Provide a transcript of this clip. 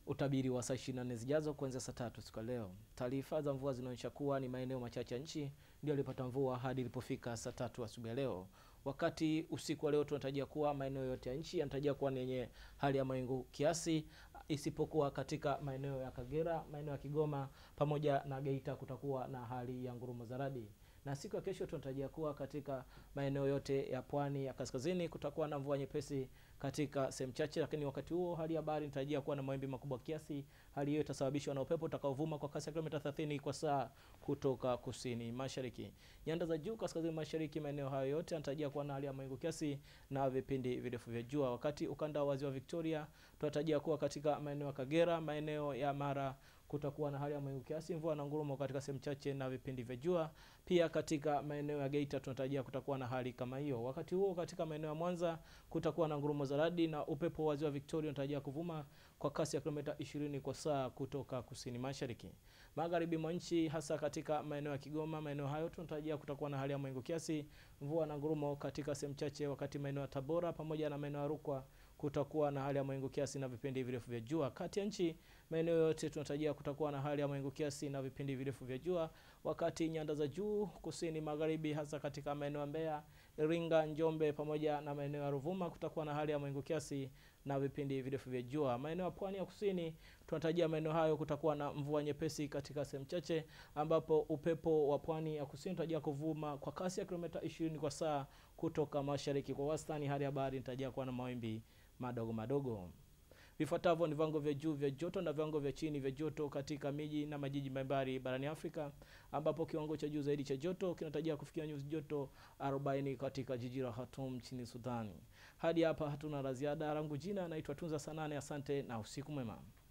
Utabiri wa saa 24 zijazo kuanzia saa tatu siku ya leo. Taarifa za mvua zinaonyesha kuwa ni maeneo machache ya nchi ndio yalipata mvua hadi ilipofika saa tatu asubuhi ya leo. Wakati usiku wa leo tunatarajia kuwa maeneo yote ya nchi yanatarajia kuwa ni yenye hali ya mawingu kiasi, isipokuwa katika maeneo ya Kagera, maeneo ya Kigoma pamoja na Geita kutakuwa na hali ya ngurumo za radi na siku ya kesho tunatarajia kuwa katika maeneo yote ya pwani ya kaskazini kutakuwa na mvua nyepesi katika sehemu chache, lakini wakati huo hali ya bahari inatarajia kuwa na mawimbi makubwa kiasi. Hali hiyo itasababishwa na upepo utakaovuma kwa kasi ya kilomita 30 kwa saa kutoka kusini mashariki. Nyanda za juu kaskazini mashariki, maeneo hayo yote yanatarajia kuwa na hali ya mawingu kiasi na vipindi virefu vya jua, wakati ukanda wa ziwa Victoria tunatarajia kuwa katika maeneo ya Kagera, maeneo ya Mara kutakuwa na hali ya mawingu kiasi, mvua na ngurumo katika sehemu chache na vipindi vya jua. Pia katika maeneo ya Geita tunatarajia kutakuwa na hali kama hiyo. Wakati huo katika maeneo ya Mwanza kutakuwa na ngurumo za radi na upepo wa ziwa Victoria unatarajia kuvuma kwa kasi ya kilomita 20 kwa saa kutoka kusini mashariki. Magharibi mwa nchi hasa katika maeneo ya Kigoma, maeneo hayo tunatarajia kutakuwa na hali ya mawingu kiasi, mvua na ngurumo katika sehemu chache, wakati maeneo ya Tabora pamoja na maeneo ya Rukwa kutakuwa na hali ya mawingu kiasi na vipindi virefu vya jua. Kati ya nchi maeneo yote tunatarajia kutakuwa na hali ya mawingu kiasi na vipindi virefu vya jua, wakati nyanda za juu kusini magharibi, hasa katika maeneo ya Mbeya, Iringa, Njombe pamoja na maeneo ya Ruvuma kutakuwa na hali ya mawingu kiasi na vipindi virefu vya jua. Maeneo ya pwani ya kusini tunatarajia maeneo hayo kutakuwa na mvua nyepesi katika sehemu chache, ambapo upepo wa pwani ya kusini unatarajia kuvuma kwa kasi ya kilomita 20 kwa saa kutoka mashariki. Kwa wastani, hali ya bahari inatarajia kuwa na mawimbi madogo madogo. Vifuatavyo ni viwango vya juu vya joto na viwango vya chini vya joto katika miji na majiji mbalimbali barani Afrika, ambapo kiwango cha juu zaidi cha joto kinatarajia kufikia nyuzi joto 40 katika jiji la Khartoum nchini Sudani. Hadi hapa hatuna la ziada. Langu jina naitwa Tunza Sanane, asante na usiku mwema.